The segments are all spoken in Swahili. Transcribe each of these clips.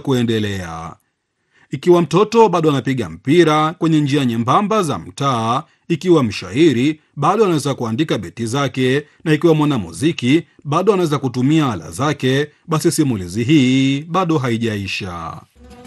kuendelea. Ikiwa mtoto bado anapiga mpira kwenye njia nyembamba za mtaa, ikiwa mshairi bado anaweza kuandika beti zake, na ikiwa mwanamuziki bado anaweza kutumia ala zake, basi simulizi hii bado haijaisha.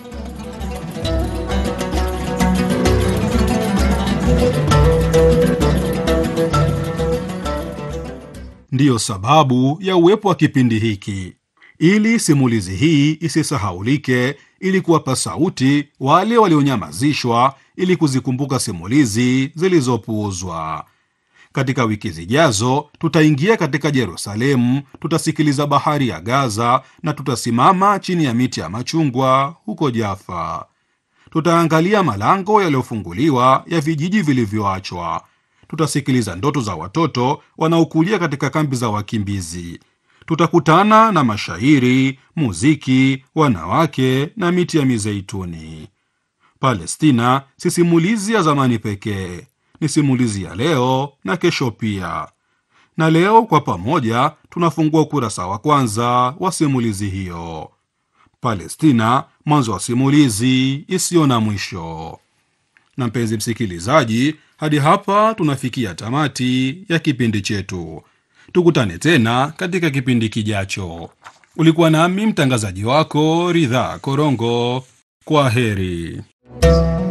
Ndiyo sababu ya uwepo wa kipindi hiki, ili simulizi hii isisahaulike, ili kuwapa sauti wale walionyamazishwa, ili kuzikumbuka simulizi zilizopuuzwa. Katika wiki zijazo, tutaingia katika Yerusalemu, tutasikiliza bahari ya Gaza na tutasimama chini ya miti ya machungwa huko Jaffa. Tutaangalia malango yaliyofunguliwa ya vijiji vilivyoachwa. Tutasikiliza ndoto za watoto wanaokulia katika kambi za wakimbizi. Tutakutana na mashairi, muziki, wanawake na miti ya mizeituni. Palestina si simulizi ya zamani pekee, ni simulizi ya leo na kesho pia. Na leo kwa pamoja tunafungua ukurasa wa kwanza wa simulizi hiyo. Palestina, mwanzo wa simulizi isiyo na mwisho. Na mpenzi msikilizaji, hadi hapa tunafikia tamati ya kipindi chetu. Tukutane tena katika kipindi kijacho. Ulikuwa nami mtangazaji wako Ridhaa Korongo. Kwa heri.